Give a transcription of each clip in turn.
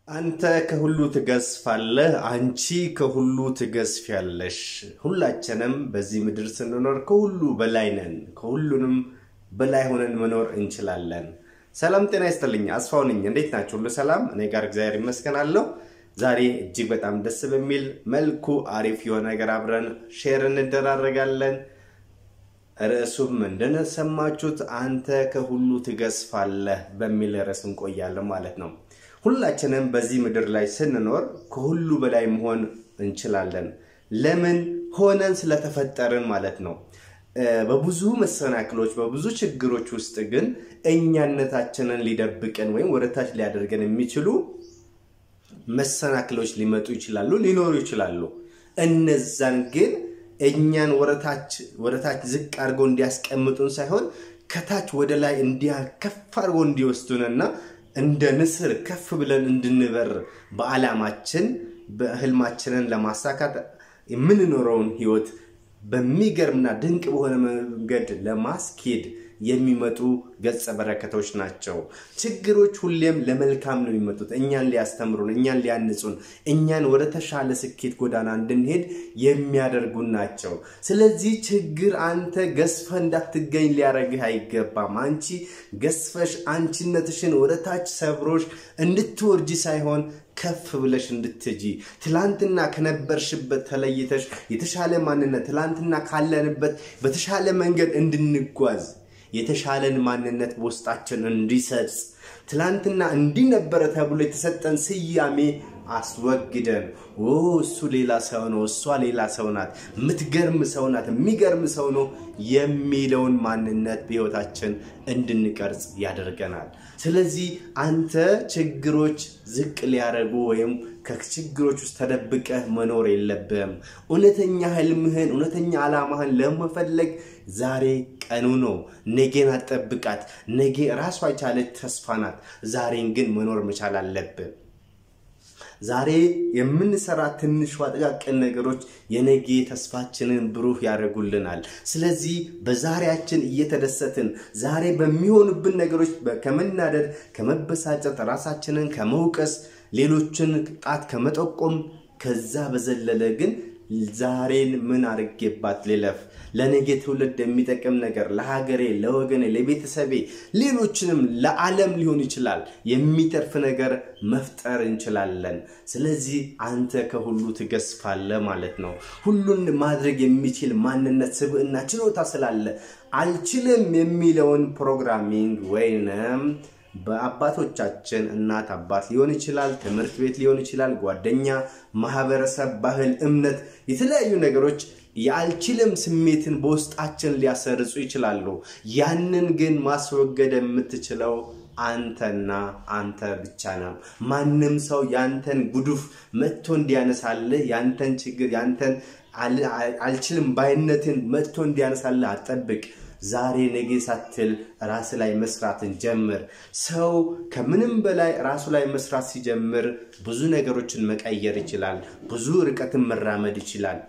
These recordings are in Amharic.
አንተ ከሁሉ ትገዝፋለህ፣ አንቺ ከሁሉ ትገዝፊያለሽ። ሁላችንም በዚህ ምድር ስንኖር ከሁሉ በላይ ነን። ከሁሉንም በላይ ሆነን መኖር እንችላለን። ሰላም ጤና ይስጥልኝ። አስፋው ነኝ። እንዴት ናችሁ? ሁሉ ሰላም? እኔ ጋር እግዚአብሔር ይመስገናለሁ። ዛሬ እጅግ በጣም ደስ በሚል መልኩ አሪፍ የሆነ ነገር አብረን ሼር እንደራረጋለን። ርዕሱም እንደሰማችሁት አንተ ከሁሉ ትገዝፋለህ በሚል ርዕስ እንቆያለን ማለት ነው። ሁላችንም በዚህ ምድር ላይ ስንኖር ከሁሉ በላይ መሆን እንችላለን። ለምን ሆነን ስለተፈጠርን ማለት ነው። በብዙ መሰናክሎች፣ በብዙ ችግሮች ውስጥ ግን እኛነታችንን ሊደብቀን ወይም ወደታች ሊያደርገን የሚችሉ መሰናክሎች ሊመጡ ይችላሉ፣ ሊኖሩ ይችላሉ። እነዛን ግን እኛን ወደታች ዝቅ አድርገው እንዲያስቀምጡን ሳይሆን ከታች ወደ ላይ እንዲያከፍ አድርገው እንዲወስዱንና እንደ ንስር ከፍ ብለን እንድንበር በዓላማችን በህልማችንን ለማሳካት የምንኖረውን ህይወት በሚገርምና ድንቅ በሆነ መንገድ ለማስኬድ የሚመጡ ገጸ በረከቶች ናቸው። ችግሮች ሁሌም ለመልካም ነው የሚመጡት። እኛን ሊያስተምሩን፣ እኛን ሊያንጹን፣ እኛን ወደ ተሻለ ስኬት ጎዳና እንድንሄድ የሚያደርጉን ናቸው። ስለዚህ ችግር አንተ ገዝፈ እንዳትገኝ ሊያደርግህ አይገባም። አንቺ ገዝፈሽ አንቺነትሽን ወደ ታች ሰብሮሽ እንድትወርጂ ሳይሆን ከፍ ብለሽ እንድትጂ ትላንትና ከነበርሽበት ተለይተሽ የተሻለ ማንነት ትላንትና ካለንበት በተሻለ መንገድ እንድንጓዝ የተሻለን ማንነት በውስጣችን እንዲሰርጽ ትላንትና እንዲህ ነበረ ተብሎ የተሰጠን ስያሜ አስወግደን እሱ ሌላ ሰው ነው፣ እሷ ሌላ ሰው ናት፣ የምትገርም ሰው ናት፣ የሚገርም ሰው ነው የሚለውን ማንነት በህይወታችን እንድንቀርጽ ያደርገናል። ስለዚህ አንተ ችግሮች ዝቅ ሊያደርጉ ወይም ከችግሮች ውስጥ ተደብቀህ መኖር የለብህም። እውነተኛ ህልምህን እውነተኛ ዓላማህን ለመፈለግ ዛሬ ቀኑ ነው። ነገን አጠብቃት። ነገ ራሷ የቻለች ተስፋ ናት። ዛሬን ግን መኖር መቻል አለብን። ዛሬ የምንሰራ ትንሿ ጥቃቅን ነገሮች የነገ ተስፋችንን ብሩህ ያደርጉልናል። ስለዚህ በዛሬያችን እየተደሰትን ዛሬ በሚሆኑብን ነገሮች ከመናደድ፣ ከመበሳጨት፣ ራሳችንን ከመውቀስ፣ ሌሎችን ጣት ከመጠቆም ከዛ በዘለለ ግን ዛሬን ምን አድርጌባት ልለፍ ለነገ ትውልድ የሚጠቅም ነገር ለሀገሬ፣ ለወገኔ፣ ለቤተሰቤ፣ ሌሎችንም ለዓለም ሊሆን ይችላል የሚተርፍ ነገር መፍጠር እንችላለን። ስለዚህ አንተ ከሁሉ ትገዝፋለህ ማለት ነው። ሁሉን ማድረግ የሚችል ማንነት፣ ስብዕና፣ ችሎታ ስላለ አልችልም የሚለውን ፕሮግራሚንግ ወይንም በአባቶቻችን እናት አባት ሊሆን ይችላል፣ ትምህርት ቤት ሊሆን ይችላል፣ ጓደኛ፣ ማህበረሰብ፣ ባህል፣ እምነት፣ የተለያዩ ነገሮች የአልችልም ስሜትን በውስጣችን ሊያሰርጹ ይችላሉ። ያንን ግን ማስወገድ የምትችለው አንተና አንተ ብቻ ነው። ማንም ሰው ያንተን ጉዱፍ መጥቶ እንዲያነሳልህ ያንተን ችግር ያንተን አልችልም ባይነትን መጥቶ እንዲያነሳልህ አጠብቅ። ዛሬ ነገ ሳትል ራስ ላይ መስራትን ጀምር። ሰው ከምንም በላይ ራሱ ላይ መስራት ሲጀምር ብዙ ነገሮችን መቀየር ይችላል። ብዙ ርቀትን መራመድ ይችላል።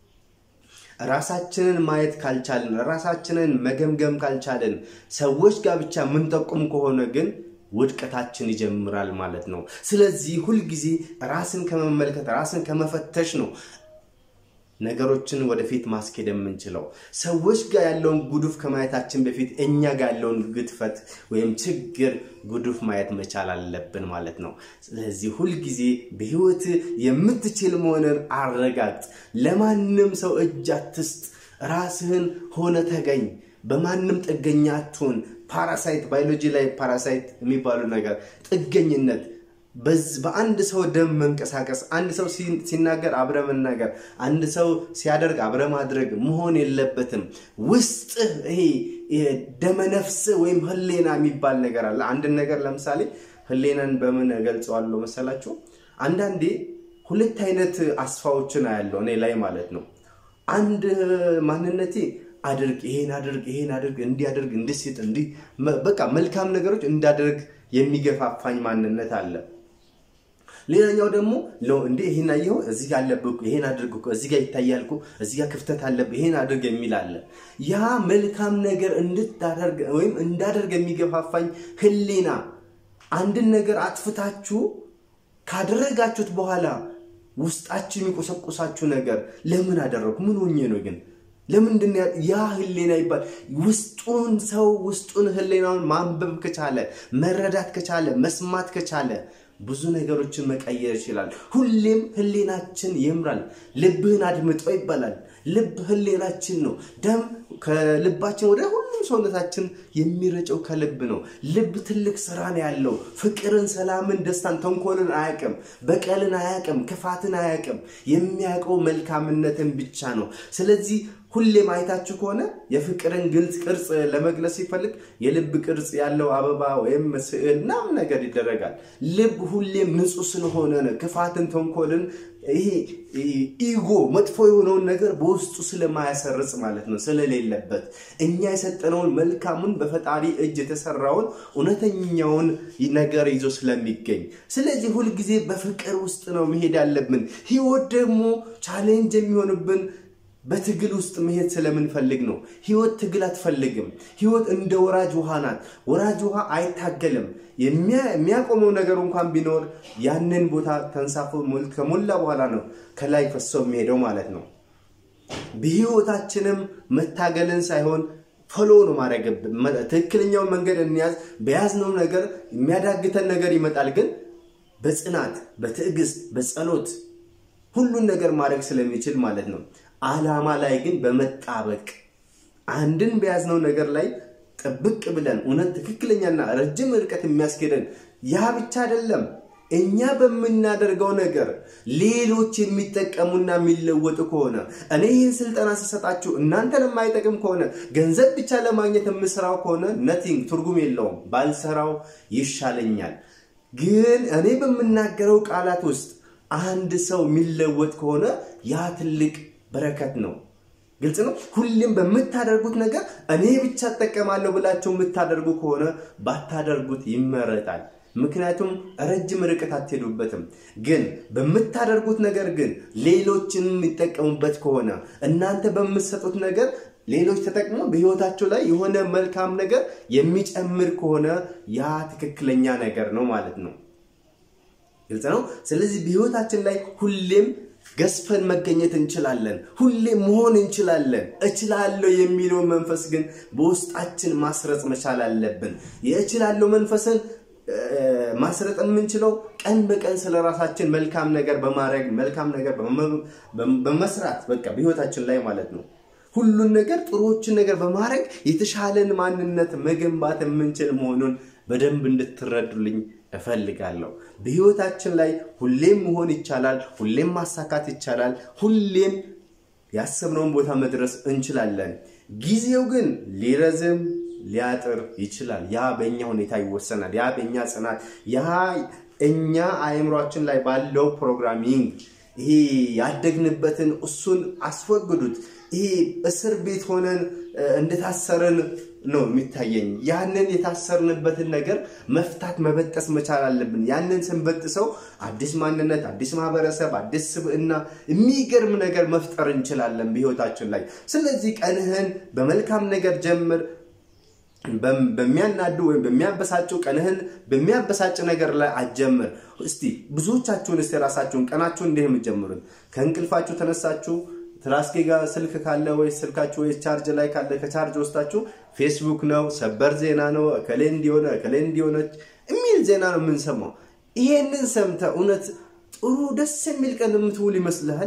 ራሳችንን ማየት ካልቻልን፣ ራሳችንን መገምገም ካልቻልን፣ ሰዎች ጋር ብቻ የምንጠቁም ከሆነ ግን ውድቀታችን ይጀምራል ማለት ነው። ስለዚህ ሁልጊዜ ራስን ከመመልከት ራስን ከመፈተሽ ነው ነገሮችን ወደፊት ማስኬድ የምንችለው። ሰዎች ጋር ያለውን ጉዱፍ ከማየታችን በፊት እኛ ጋር ያለውን ግድፈት ወይም ችግር ጉዱፍ ማየት መቻል አለብን ማለት ነው። ስለዚህ ሁልጊዜ በህይወት የምትችል መሆንን አረጋግጥ። ለማንም ሰው እጅ አትስጥ። ራስህን ሆነ ተገኝ። በማንም ጥገኛ አትሁን። ፓራሳይት ባዮሎጂ ላይ ፓራሳይት የሚባሉ ነገር ጥገኝነት በአንድ ሰው ደም መንቀሳቀስ፣ አንድ ሰው ሲናገር አብረ መናገር፣ አንድ ሰው ሲያደርግ አብረ ማድረግ መሆን የለበትም። ውስጥ ይሄ ደመነፍስ ወይም ህሌና የሚባል ነገር አለ። አንድን ነገር ለምሳሌ ህሌናን በምን ገልጸዋለሁ መሰላችሁ? አንዳንዴ ሁለት አይነት አስፋዎችን አያለው እኔ ላይ ማለት ነው። አንድ ማንነቴ አድርግ፣ ይሄን አድርግ፣ ይሄን አድርግ፣ እንዲያደርግ፣ እንድስጥ፣ እንዲህ በቃ መልካም ነገሮች እንዳደርግ የሚገፋፋኝ ማንነት አለ። ሌላኛው ደግሞ እንዴ ይሄን አየኸው፣ እዚህ ጋር አለብህ፣ ይሄን አድርግ እኮ እዚህ ጋር ይታያል እኮ እዚህ ጋር ክፍተት አለብህ፣ ይሄን አድርግ የሚል አለ። ያ መልካም ነገር እንድታደርግ ወይም እንዳደርግ የሚገፋፋኝ ህሊና አንድን ነገር አጥፍታችሁ ካደረጋችሁት በኋላ ውስጣችሁ የሚቆሰቁሳችሁ ነገር ለምን አደረጉ? ምን ሆኜ ነው ግን ለምንድን ያ ህሌና ይባል ውስጡን ሰው ውስጡን ህሌናውን ማንበብ ከቻለ መረዳት ከቻለ መስማት ከቻለ ብዙ ነገሮችን መቀየር ይችላል። ሁሌም ህሌናችን ይምራል። ልብህን አድምጠው ይባላል። ልብ ህሌናችን ነው። ደም ከልባችን ወደ ሁሉም ሰውነታችን የሚረጨው ከልብ ነው። ልብ ትልቅ ስራ ነው ያለው። ፍቅርን፣ ሰላምን፣ ደስታን፣ ተንኮልን አያቅም። በቀልን አያቅም። ክፋትን አያቅም። የሚያውቀው መልካምነትን ብቻ ነው። ስለዚህ ሁሌም አይታችሁ ከሆነ የፍቅርን ግልጽ ቅርጽ ለመግለጽ ሲፈልግ የልብ ቅርጽ ያለው አበባ ወይም ስዕል ምናምን ነገር ይደረጋል። ልብ ሁሌም ንጹህ ስለሆነ ነው። ክፋትን፣ ተንኮልን ይሄ ኢጎ መጥፎ የሆነውን ነገር በውስጡ ስለማያሰርጽ ማለት ነው፣ ስለሌለበት እኛ የሰጠነውን መልካሙን በፈጣሪ እጅ የተሰራውን እውነተኛውን ነገር ይዞ ስለሚገኝ፣ ስለዚህ ሁልጊዜ በፍቅር ውስጥ ነው መሄድ ያለብን። ህይወት ደግሞ ቻሌንጅ የሚሆንብን በትግል ውስጥ መሄድ ስለምንፈልግ ነው። ህይወት ትግል አትፈልግም። ህይወት እንደ ወራጅ ውሃ ናት። ወራጅ ውሃ አይታገልም። የሚያቆመው ነገር እንኳን ቢኖር ያንን ቦታ ተንሳፎ ከሞላ በኋላ ነው ከላይ ፈሰው የሚሄደው ማለት ነው። በህይወታችንም መታገልን ሳይሆን ፈሎ ነው ማድረግብን። ትክክለኛውን መንገድ እንያዝ። በያዝነው ነገር የሚያዳግተን ነገር ይመጣል፣ ግን በጽናት በትዕግስት በጸሎት ሁሉን ነገር ማድረግ ስለሚችል ማለት ነው። አላማ ላይ ግን በመጣበቅ አንድን በያዝነው ነገር ላይ ጥብቅ ብለን እውነት ትክክለኛና ረጅም ርቀት የሚያስኬደን ያ ብቻ አይደለም። እኛ በምናደርገው ነገር ሌሎች የሚጠቀሙና የሚለወጡ ከሆነ እኔ ይህን ስልጠና ስሰጣችሁ እናንተን የማይጠቅም ከሆነ ገንዘብ ብቻ ለማግኘት የምሰራው ከሆነ ነቲንግ ትርጉም የለውም፣ ባልሰራው ይሻለኛል። ግን እኔ በምናገረው ቃላት ውስጥ አንድ ሰው የሚለወጥ ከሆነ ያ ትልቅ በረከት ነው። ግልጽ ነው። ሁሌም በምታደርጉት ነገር እኔ ብቻ እጠቀማለሁ ብላችሁ የምታደርጉ ከሆነ ባታደርጉት ይመረጣል። ምክንያቱም ረጅም ርቀት አትሄዱበትም። ግን በምታደርጉት ነገር ግን ሌሎችን የሚጠቀሙበት ከሆነ እናንተ በምትሰጡት ነገር ሌሎች ተጠቅሞ በህይወታቸው ላይ የሆነ መልካም ነገር የሚጨምር ከሆነ ያ ትክክለኛ ነገር ነው ማለት ነው። ግልጽ ነው። ስለዚህ በህይወታችን ላይ ሁሌም ገዝፈን መገኘት እንችላለን። ሁሌም መሆን እንችላለን። እችላለሁ የሚለውን መንፈስ ግን በውስጣችን ማስረጽ መቻል አለብን። የእችላለሁ መንፈስን ማስረጥ የምንችለው ቀን በቀን ስለ ራሳችን መልካም ነገር በማድረግ መልካም ነገር በመስራት በቃ በህይወታችን ላይ ማለት ነው። ሁሉን ነገር ጥሩዎችን ነገር በማድረግ የተሻለን ማንነት መገንባት የምንችል መሆኑን በደንብ እንድትረዱልኝ እፈልጋለሁ። በህይወታችን ላይ ሁሌም መሆን ይቻላል። ሁሌም ማሳካት ይቻላል። ሁሌም ያሰብነውን ቦታ መድረስ እንችላለን። ጊዜው ግን ሊረዝም ሊያጥር ይችላል። ያ በእኛ ሁኔታ ይወሰናል። ያ በእኛ ጽናት፣ ያ እኛ አእምሯችን ላይ ባለው ፕሮግራሚንግ ይሄ ያደግንበትን እሱን አስወግዱት። ይሄ እስር ቤት ሆነን እንደታሰረን ነው የሚታየኝ። ያንን የታሰርንበትን ነገር መፍታት መበጠስ መቻል አለብን። ያንን ስንበጥሰው አዲስ ማንነት፣ አዲስ ማህበረሰብ፣ አዲስ ስብዕና፣ የሚገርም ነገር መፍጠር እንችላለን በህይወታችን ላይ። ስለዚህ ቀንህን በመልካም ነገር ጀምር። በሚያናዱ ወይም በሚያበሳጩ ቀንህን በሚያበሳጭ ነገር ላይ አትጀምር። እስቲ ብዙዎቻችሁን እስቲ ራሳችሁን ቀናችሁን እንዲህ የምትጀምሩት ከእንቅልፋችሁ ተነሳችሁ ትራስጌ ጋር ስልክ ካለ ወይ ስልካችሁ ወይ ቻርጅ ላይ ካለ ከቻርጅ ወስዳችሁ ፌስቡክ ነው፣ ሰበር ዜና ነው፣ እከሌ እንዲሆነ እከሌ እንዲሆነች የሚል ዜና ነው የምንሰማው። ይሄንን ሰምተ እውነት ጥሩ ደስ የሚል ቀን የምትውል ይመስልሃል?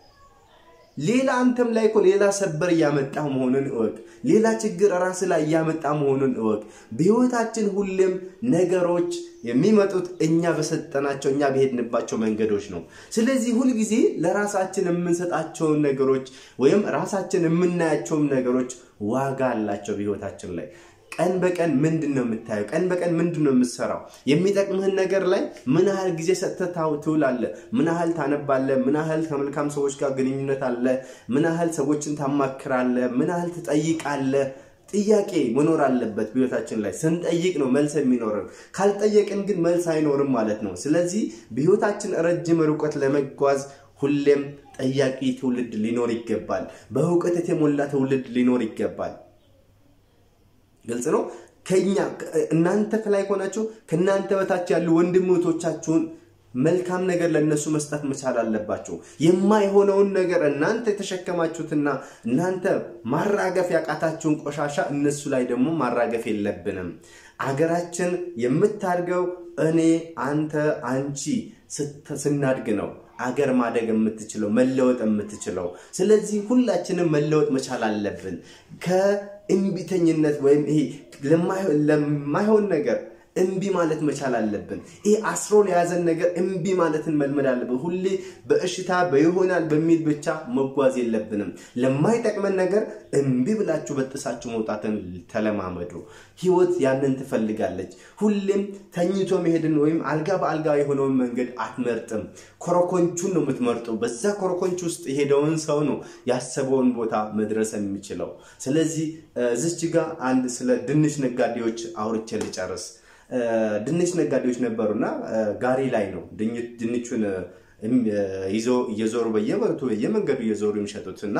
ሌላ አንተም ላይ እኮ ሌላ ሰበር እያመጣ መሆኑን እወቅ። ሌላ ችግር ራስ ላይ እያመጣ መሆኑን እወቅ። በህይወታችን ሁሌም ነገሮች የሚመጡት እኛ በሰጠናቸው እኛ በሄድንባቸው መንገዶች ነው። ስለዚህ ሁልጊዜ ለራሳችን የምንሰጣቸውን ነገሮች ወይም ራሳችን የምናያቸውም ነገሮች ዋጋ አላቸው በህይወታችን ላይ። ቀን በቀን ምንድን ነው የምታየው? ቀን በቀን ምንድን ነው የምትሰራው? የሚጠቅምህን ነገር ላይ ምን ያህል ጊዜ ሰጥተህ ትውላለህ? ምን ያህል ታነባለህ? ምን ያህል ከመልካም ሰዎች ጋር ግንኙነት አለ? ምን ያህል ሰዎችን ታማክራለህ? ምን ያህል ትጠይቃለህ? ጥያቄ መኖር አለበት በህይወታችን ላይ። ስንጠይቅ ነው መልስ የሚኖርን። ካልጠየቅን ግን መልስ አይኖርም ማለት ነው። ስለዚህ በህይወታችን ረጅም ርቀት ለመጓዝ ሁሌም ጠያቂ ትውልድ ሊኖር ይገባል። በእውቀት የተሞላ ትውልድ ሊኖር ይገባል። ግልጽ ነው። ከኛ እናንተ ከላይ ከሆናችሁ ከእናንተ በታች ያሉ ወንድም እህቶቻችሁን መልካም ነገር ለእነሱ መስጠት መቻል አለባቸው። የማይሆነውን ነገር እናንተ የተሸከማችሁትና እናንተ ማራገፍ ያቃታችሁን ቆሻሻ እነሱ ላይ ደግሞ ማራገፍ የለብንም። አገራችን የምታድገው እኔ፣ አንተ፣ አንቺ ስናድግ ነው አገር ማደግ የምትችለው መለወጥ የምትችለው። ስለዚህ ሁላችንም መለወጥ መቻል አለብን። ከእምቢተኝነት ወይም ይሄ ለማይሆን ነገር እምቢ ማለት መቻል አለብን። ይህ አስሮ የያዘን ነገር እምቢ ማለትን መልመድ አለብን። ሁሌ በእሽታ በይሆናል በሚል ብቻ መጓዝ የለብንም። ለማይጠቅመን ነገር እምቢ ብላችሁ በጥሳችሁ መውጣትን ተለማመዱ። ህይወት ያንን ትፈልጋለች። ሁሌም ተኝቶ መሄድን ወይም አልጋ በአልጋ የሆነውን መንገድ አትመርጥም። ኮረኮንቹን ነው የምትመርጠው። በዛ ኮረኮንች ውስጥ የሄደውን ሰው ነው ያሰበውን ቦታ መድረስ የሚችለው። ስለዚህ እዚች ጋር አንድ ስለ ድንች ነጋዴዎች አውርቼ ልጨርስ። ድንች ነጋዴዎች ነበሩና ጋሪ ላይ ነው ድንቹን ይዞ እየዞሩ በየመቱ በየመንገዱ እየዞሩ የሚሸጡት እና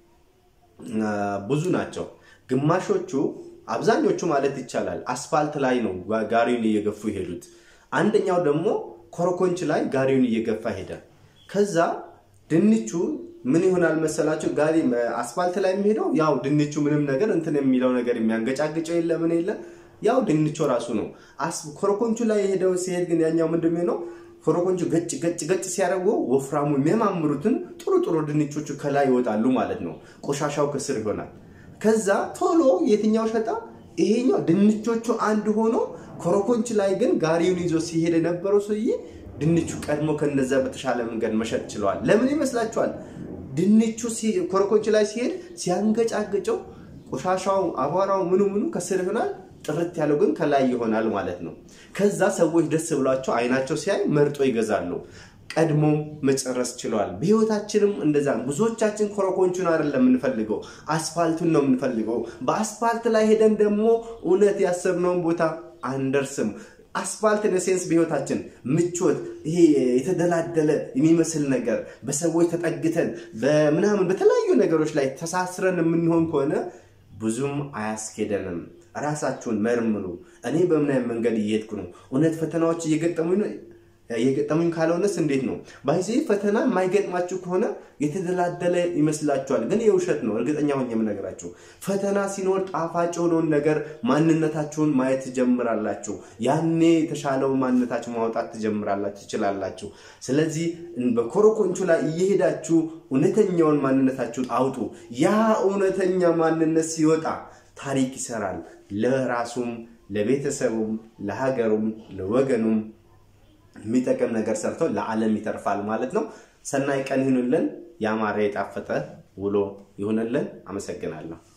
ብዙ ናቸው። ግማሾቹ አብዛኞቹ ማለት ይቻላል አስፋልት ላይ ነው ጋሪውን እየገፉ ይሄዱት። አንደኛው ደግሞ ኮረኮንች ላይ ጋሪውን እየገፋ ሄደ። ከዛ ድንቹ ምን ይሆናል መሰላቸው? ጋሪ አስፋልት ላይ የሚሄደው ያው ድንቹ ምንም ነገር እንትን የሚለው ነገር የሚያንገጫግጨው የለ ምን የለ ያው ድንቹ ራሱ ነው። ኮረኮንቹ ላይ የሄደው ሲሄድ ግን ያኛው ምንድን ነው ኮረኮንቹ ገጭ ገጭ ገጭ ሲያደርጉ ወፍራሙ የሚያማምሩትን ጥሩ ጥሩ ድንቾቹ ከላይ ይወጣሉ ማለት ነው። ቆሻሻው ከስር ይሆናል። ከዛ ቶሎ የትኛው ሸጣ? ይሄኛው ድንቾቹ አንድ ሆኖ ኮረኮንች ላይ ግን ጋሪውን ይዞ ሲሄድ የነበረው ሰውዬ ድንቹ ቀድሞ ከነዛ በተሻለ መንገድ መሸጥ ችለዋል። ለምን ይመስላችኋል? ድንቹ ኮረኮንች ላይ ሲሄድ ሲያንገጫግጨው ቆሻሻው፣ አቧራው፣ ምኑ ምኑ ከስር ይሆናል። ጥርት ያለው ግን ከላይ ይሆናል ማለት ነው። ከዛ ሰዎች ደስ ብሏቸው አይናቸው ሲያይ መርጦ ይገዛሉ። ቀድሞ መጨረስ ችለዋል። በህይወታችንም እንደዛ ብዙዎቻችን ኮረኮንቹን አይደለም የምንፈልገው፣ አስፋልቱን ነው የምንፈልገው። በአስፋልት ላይ ሄደን ደግሞ እውነት ያሰብነውን ቦታ አንደርስም። አስፋልት ነሴንስ በህይወታችን ምቾት፣ ይሄ የተደላደለ የሚመስል ነገር በሰዎች ተጠግተን በምናምን በተለያዩ ነገሮች ላይ ተሳስረን የምንሆን ከሆነ ብዙም አያስኬደንም። ራሳችሁን መርምሩ። እኔ በምን አይነት መንገድ እየሄድኩ ነው? እውነት ፈተናዎች እየገጠሙኝ ነው? የገጠሙኝ ካልሆነስ እንዴት ነው? ባይዜ ፈተና የማይገጥማችሁ ከሆነ የተደላደለ ይመስላችኋል፣ ግን የውሸት ነው። እርግጠኛ ሆኜ የምነግራችሁ ፈተና ሲኖር ጣፋጭ የሆነውን ነገር ማንነታችሁን ማየት ትጀምራላችሁ። ያኔ የተሻለው ማንነታችሁ ማውጣት ትጀምራላችሁ ትችላላችሁ። ስለዚህ በኮረኮንቹ ላይ እየሄዳችሁ እውነተኛውን ማንነታችሁን አውጡ። ያ እውነተኛ ማንነት ሲወጣ ታሪክ ይሰራል። ለራሱም ለቤተሰቡም ለሀገሩም ለወገኑም የሚጠቅም ነገር ሰርቶ ለዓለም ይተርፋል ማለት ነው። ሰናይ ቀን ይሁንልን። ያማረ የጣፈጠ ውሎ ይሁንልን። አመሰግናለሁ።